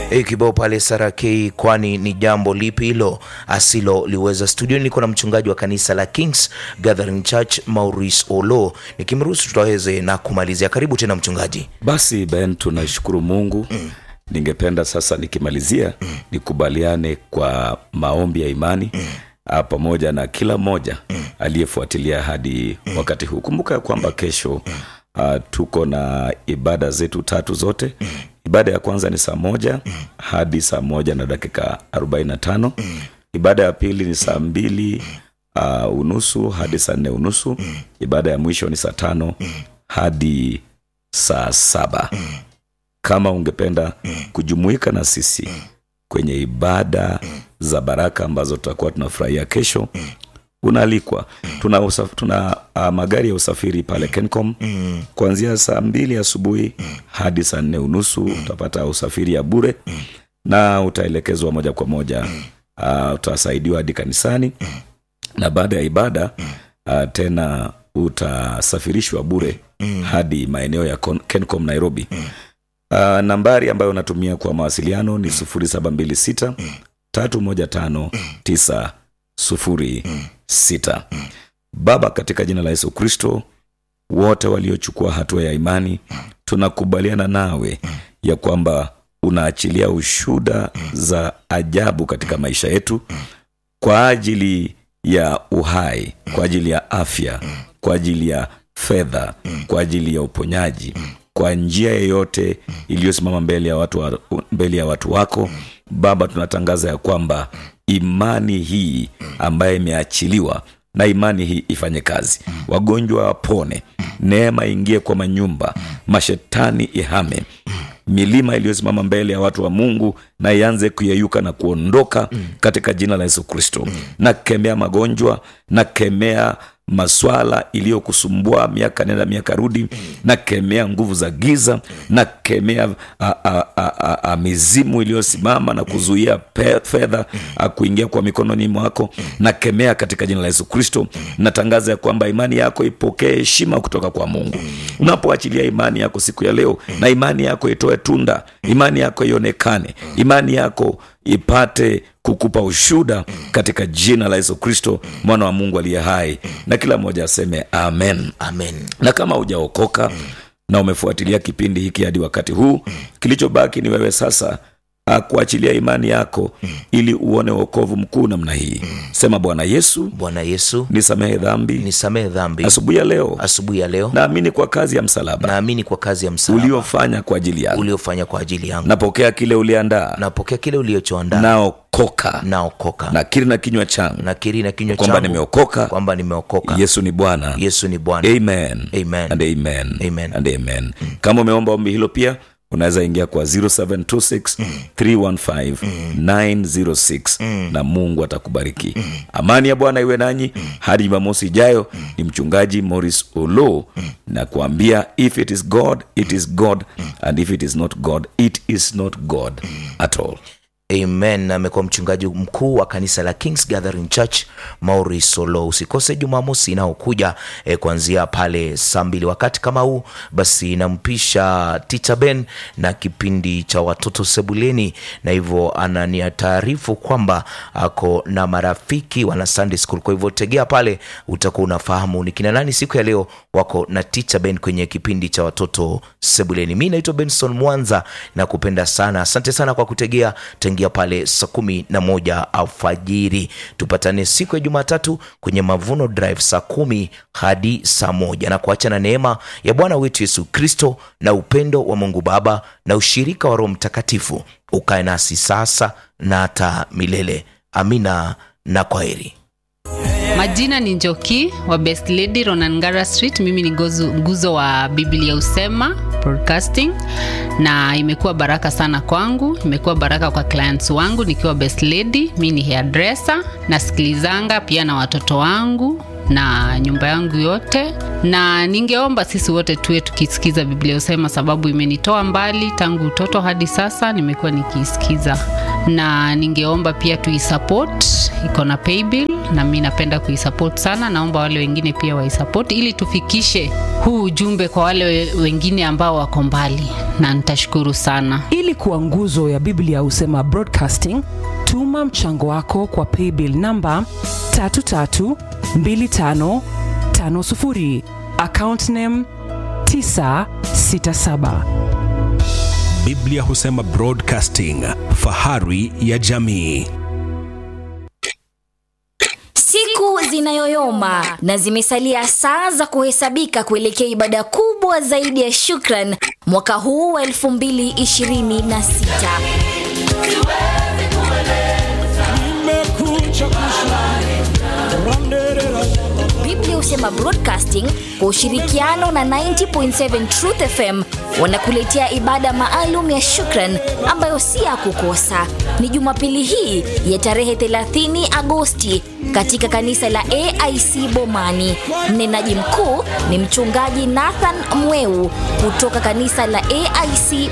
E, kibao pale Sarakei, kwani ni jambo lipi hilo asiloliweza? Studioni niko na mchungaji wa kanisa la Kings Gathering Church Maurice Olo, nikimruhusu tutaweze na kumalizia. Karibu tena mchungaji. Basi Ben, tunashukuru Mungu. Ningependa sasa nikimalizia nikubaliane kwa maombi ya imani ah, pamoja na kila mmoja aliyefuatilia hadi wakati huu. Kumbuka ya kwamba kesho ah, tuko na ibada zetu tatu zote. Ibada ya kwanza ni saa moja hadi saa moja na dakika 45. Ibada ya pili ni saa mbili uh, unusu hadi saa nne unusu. Ibada ya mwisho ni saa tano hadi saa saba. Kama ungependa kujumuika na sisi kwenye ibada za baraka ambazo tutakuwa tunafurahia kesho, unaalikwa. Tuna, usaf, tuna uh, magari ya usafiri pale Kencom kuanzia saa mbili asubuhi hadi saa nne unusu. Utapata usafiri ya bure na utaelekezwa moja kwa moja uh, utasaidiwa hadi kanisani na baada ya ibada uh, tena utasafirishwa bure hadi maeneo ya Kon- Kencom Nairobi. Uh, nambari ambayo unatumia kwa mawasiliano ni 0726 315 906. Baba, katika jina la Yesu Kristo, wote waliochukua hatua ya imani, tunakubaliana nawe ya kwamba unaachilia ushuda za ajabu katika maisha yetu kwa ajili ya uhai, kwa ajili ya afya, kwa ajili ya fedha, kwa ajili ya uponyaji, kwa njia yeyote iliyosimama mbele ya watu wa, mbele ya watu wako Baba, tunatangaza ya kwamba imani hii ambayo imeachiliwa na imani hii ifanye kazi, wagonjwa wapone, neema ingie kwa manyumba, mashetani ihame milima iliyosimama mbele ya watu wa Mungu na ianze kuyeyuka na kuondoka katika jina la Yesu Kristo. Nakemea magonjwa, nakemea maswala iliyokusumbua miaka nenda miaka rudi, nakemea nguvu za giza, nakemea a, a, a, a, a, mizimu iliyosimama na kuzuia pe- fedha a, kuingia kwa mikononi mwako, nakemea katika jina la Yesu Kristo. Natangaza ya kwamba imani yako ipokee heshima kutoka kwa Mungu. Unapoachilia imani yako siku ya leo, na imani yako itoe tunda, imani yako ionekane, imani yako ipate kukupa ushuda katika jina la Yesu Kristo, mwana wa Mungu aliye hai, na kila mmoja aseme amen. Amen. Na kama hujaokoka na umefuatilia kipindi hiki hadi wakati huu, kilichobaki ni wewe sasa ah, kuachilia imani yako ili uone wokovu mkuu namna hii. Sema, Bwana Yesu, Bwana Yesu, nisamehe dhambi nisamehe dhambi. asubuhi ya leo. Asubuhi ya leo Naamini kwa kazi ya msalaba naamini kwa kazi ya msalaba uliofanya kwa ajili yangu. uliofanya kwa ajili yangu. Napokea kile uliandaa, Napokea kile ulichoandaa, naokoka, naokoka. nakiri na kinywa changu Nakiri na kinywa kwamba changu nimeokoka. kwamba nimeokoka. Yesu ni Bwana. Yesu ni Bwana. Amen. Amen. And amen. Amen. And amen. Kama umeomba ombi hilo pia unaweza ingia kwa 0726 315 906 na Mungu atakubariki. Amani ya Bwana iwe nanyi hadi Jumamosi ijayo. Ni mchungaji Morris Olo na kuambia if it is God it is God and if it is not God it is not God at all. Amen. Amekuwa mchungaji mkuu wa kanisa la Kings Gathering Church Maurice Solo. Usikose Jumamosi inayokuja eh, kuanzia pale saa mbili wakati kama huu, basi nampisha Teacher Ben na kipindi cha watoto sebuleni, na hivyo anania taarifu kwamba ako na marafiki wana Sunday school. Kwa hivyo tegea pale, utakuwa unafahamu ni kina nani siku ya leo wako na Teacher Ben kwenye kipindi cha watoto sebuleni. Mi naitwa Benson Mwanza na kupenda sana, asante sana kwa kutegea tangia pale saa kumi na moja alfajiri. Tupatane siku ya Jumatatu kwenye Mavuno Drive saa kumi hadi saa moja na kuacha na neema ya Bwana wetu Yesu Kristo na upendo wa Mungu Baba na ushirika wa Roho Mtakatifu ukae nasi sasa na hata milele. Amina na kwaheri. Majina ni Njoki wa Best Lady Ronangara Street. Mimi ni gozu- nguzo wa Biblia Usema Broadcasting, na imekuwa baraka sana kwangu, imekuwa baraka kwa clients wangu nikiwa Best Lady. Mimi ni hairdresser, nasikilizanga pia na watoto wangu na nyumba yangu yote, na ningeomba sisi wote tuwe tukisikiza Biblia Usema, sababu imenitoa mbali tangu utoto hadi sasa, nimekuwa nikiisikiza, na ningeomba pia tuisupport, iko na paybill na mi napenda kuisupport sana. Naomba wale wengine pia waisupport ili tufikishe huu ujumbe kwa wale we- wengine ambao wako mbali na nitashukuru sana ili kuwa nguzo ya biblia husema broadcasting tuma mchango wako kwa paybill namba 332550 account name 967 biblia husema broadcasting fahari ya jamii Siku zinayoyoma na zimesalia saa za kuhesabika kuelekea ibada kubwa zaidi ya shukran mwaka huu wa 2026. Biblia husema Broadcasting kwa ushirikiano na 90.7 Truth FM wanakuletea ibada maalum ya shukran ambayo si ya kukosa. Ni Jumapili hii ya tarehe 30 Agosti katika kanisa la AIC Bomani. Mnenaji mkuu ni mchungaji Nathan Mweu kutoka kanisa la AIC